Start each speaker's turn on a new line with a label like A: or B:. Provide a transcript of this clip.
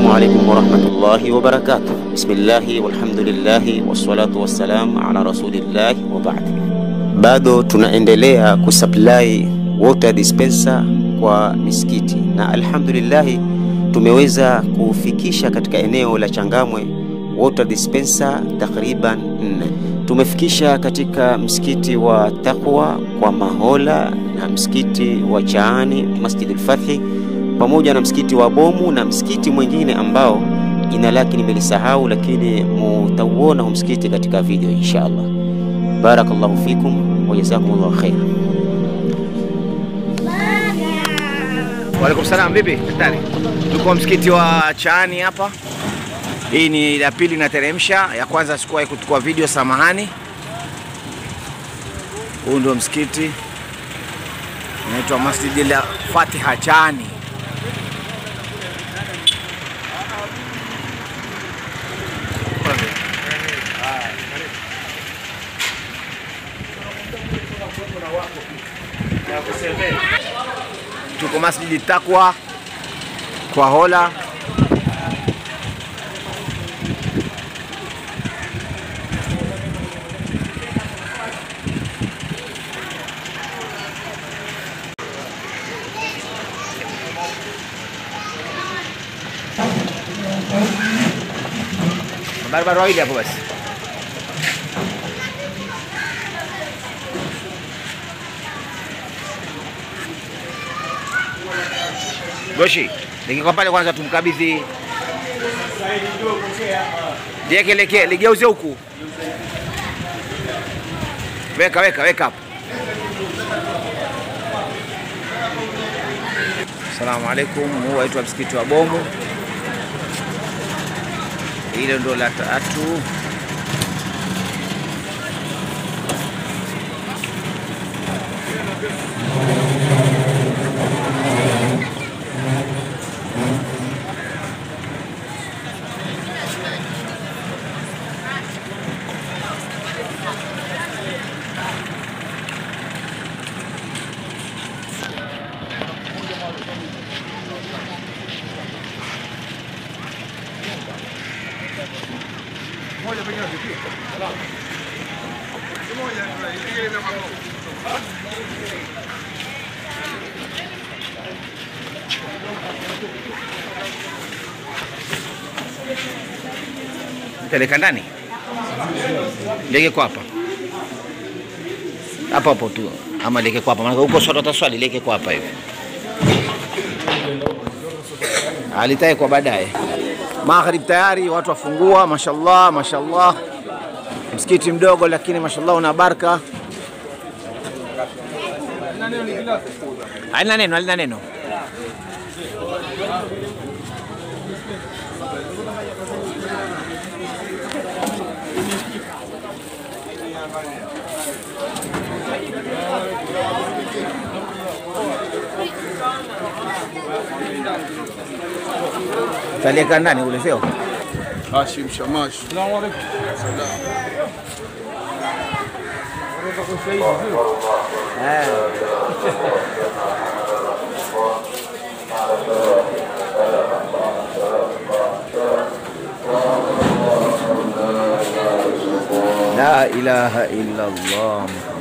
A: Assalamu alaikum warahmatullahi wabarakatuh. Bismillahi walhamdulillahi wassalatu wassalam ala rasulillahi wa ba'd. Bado tunaendelea kusupply water dispenser kwa misikiti na alhamdulillahi tumeweza kufikisha katika eneo la Changamwe water dispenser takriban nne. Tumefikisha katika msikiti wa Taqwa kwa Mahola na msikiti wa Chaani Masjid al-Fathi pamoja na msikiti wa Bomu na msikiti mwingine ambao jina lake nimelisahau, lakini mutauona hu msikiti katika video inshallah. Barakallahu fikum wa jazakumullahu khair.
B: Waalaikum salam. Vipi daktari? Tuko msikiti wa Chaani hapa. Hii ni ya pili nateremsha, ya kwanza sikuwahi kuchukua video, samahani. Huu ndio msikiti unaitwa Masjid la Fatiha Chaani. Tuko Masjid Taqwa kwa Hola. Barabara wawili hapo basi. Goshi, nikiko pale kwanza tumkabidhi. Lieke leke, ligeuze huku. Weka weka weka hapo. Asalamu alaikum, huu waitwa msikiti wa Bomu. Hilo ndo la tatu. Peleka ndani. Leke kwa hapa. Hapo hapo tu. Ama leke kwa hapa. Maana huko swali utaswali leke kwa hapa hivi. Alitae kwa baadaye. Maghrib tayari watu wafungua, mashallah, mashallah. Msikiti mdogo lakini mashallah una baraka. Halina neno, halina neno. Talieka ndani ule sio?
C: Hashim Shamash.
B: La ilaha illa Allah.